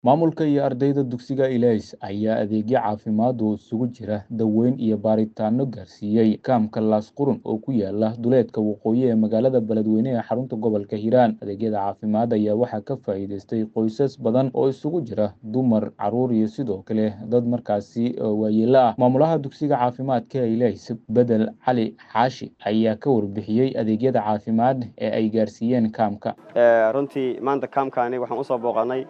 Maamulka iyo ardayda dugsiga Ilays ayaa adeegyo caafimaad oo isugu jira daaweyn iyo baaritaanno gaarsiiyay kaamka Laas Qurun oo ku yaala duleedka waqooyi ee magaalada Beledweyne ee xarunta gobolka Hiiraan. Adeegyada caafimaad ayaa waxaa ka faa'iidaystay qoysas badan oo isugu jira dumar, carruur iyo sidoo kale dad markaasi waayeello ah. Maamulaha dugsiga caafimaadka ee Ilays, Bedel Cali Xaashi, ayaa ka warbixiyey adeegyada caafimaad ee ay gaarsiiyeen kaamka. runtii maanta kaamkaani waxaan usoo booqanay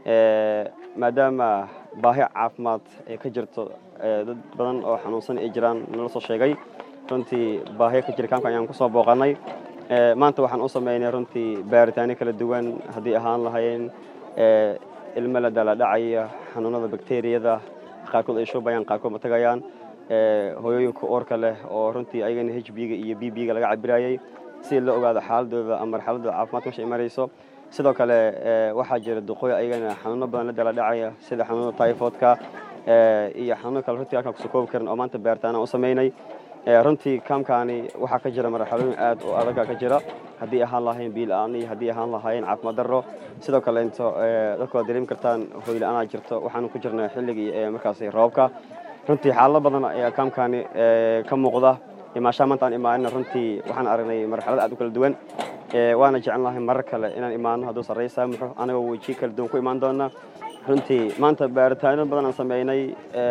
maadaama baahi caafimaad ay ka jirto dad badan oo xanuunsan ay jiraan nala soo sheegay runtii baahiya ka jira kaamka ayaan kusoo booqanay maanta waxaan u sameynay runtii baaritaano kala duwan haddii ahaan lahayn ilmo la daladhacaya xanuunada bakteriyada qaarkood ay shubayaan qaarkood ma tagayaan hooyooyinka uurka leh oo runtii ayagana h b-ga iyo b b-ga laga cabirayay si loo ogaado xaaladooda ama marxaladooda caafimaadka meesha ay marayso sidoo kale waxaa jira duqooy ayagana xanuuno badan la dala dhacaya sida xanuunada typhoidka iyo xanuuno kale runtii halkaan kusoo koobi karin oo maanta baaritaana u sameynay runtii kaamkaani waxaa ka jira marxalooyin aad oo adaga ka jira haddii ahaan lahayn biila-aan iyo haddii ahaan lahayn caafimaad darro sidoo kale into dadku waad dareemi kartaan hooyla-aanaa jirto waxaanu ku jirnay xilligii markaasi roobka runtii xaalado badan ayaa kaamkaani ka muuqda imaashaha maanta aan imaanina runtii waxaan aragnay marxalad aad u kala duwan waana jecel lahay marar kale inaan imaano hadduu sarrey saamuxo anagoo wejiyo kala duwan ku imaan doona runtii maanta baaritaano badan aan sameynay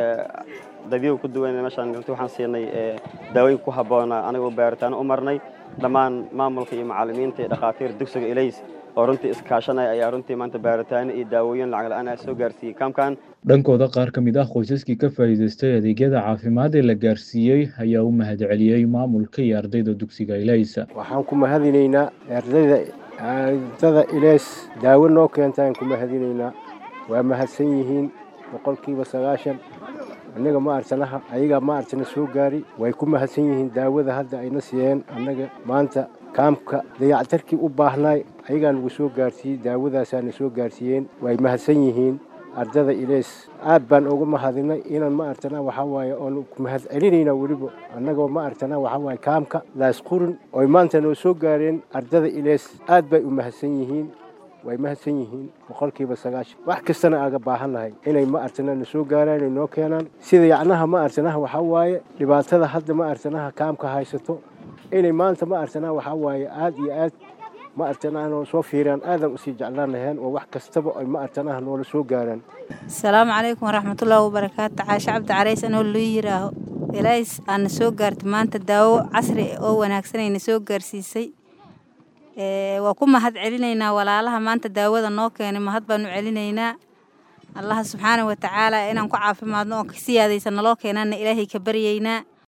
dadyo ku duwan meeshaan runtii waxaan siinay daawooyin ku habboona anagoo baaritaano u marnay dhammaan maamulka iyo macallimiinta iyo dhakhaatiir dugsiga ilays oo runtii iskaashanaya ayaa runtii maanta baaritaano iyo daawooyin lacag la-aan ah soo gaarsiiyey kaamkan dhankooda qaar ka mid ah qoysaskii ka faa'iidaystay adeegyada caafimaad ee la gaarsiiyey ayaa u mahadceliyey maamulka iyo ardayda dugsiga ilays waxaan ku mahadinaynaa ardayda ardada ilays daawo noo keentaan ku mahadinaynaa waa mahadsan yihiin boqolkiiba sagaashan annaga ma arsanaha ayagaa ma arsana soo gaari way ku mahadsan yihiin daawada hadda ayna siiyeen annaga maanta kaamka dayactarkii u baahnaay ayagaa nagu soo gaarsiiyey daawadaasaana soo gaarsiiyeen way mahadsan yihiin ardada ilays aad baan uga mahadinay inaan ma artana waxaa waaye oon mahad celinaynaa weliba annagoo ma artana waxaa waaye kaamka laas qurin oy maanta noo soo gaareen ardada ilays aad bay u mahadsan yihiin way mahadsan yihiin boqolkiiba sagaashan wax kastana aaga baahannahay inay ma artana na soo gaaraan ay noo keenaan sida yacnaha ma artanaha waxaa waaye dhibaatada hadda ma artanaha kaamka haysato inay maanta ma artana waxaa waaye aad iyo aad ma artanaha soo fiiraan aadan usii jeclaan laheen oo wax kastaba ay ma artanaha noola soo gaaraan asalaamu calaykum waraxmatullaahi wabarakaatu caashe cabdi carays anoo loo yiraaho ilays aana soo gaartay maanta daawo casri oo wanaagsanayna soo gaarsiisay waa ku mahad celinaynaa walaalaha maanta daawada noo keenay mahad baanu celinaynaa allaha subxaana watacaala inaan ku caafimaadno oon ka siyaadaysa naloo keenaana ilaahay ka baryaynaa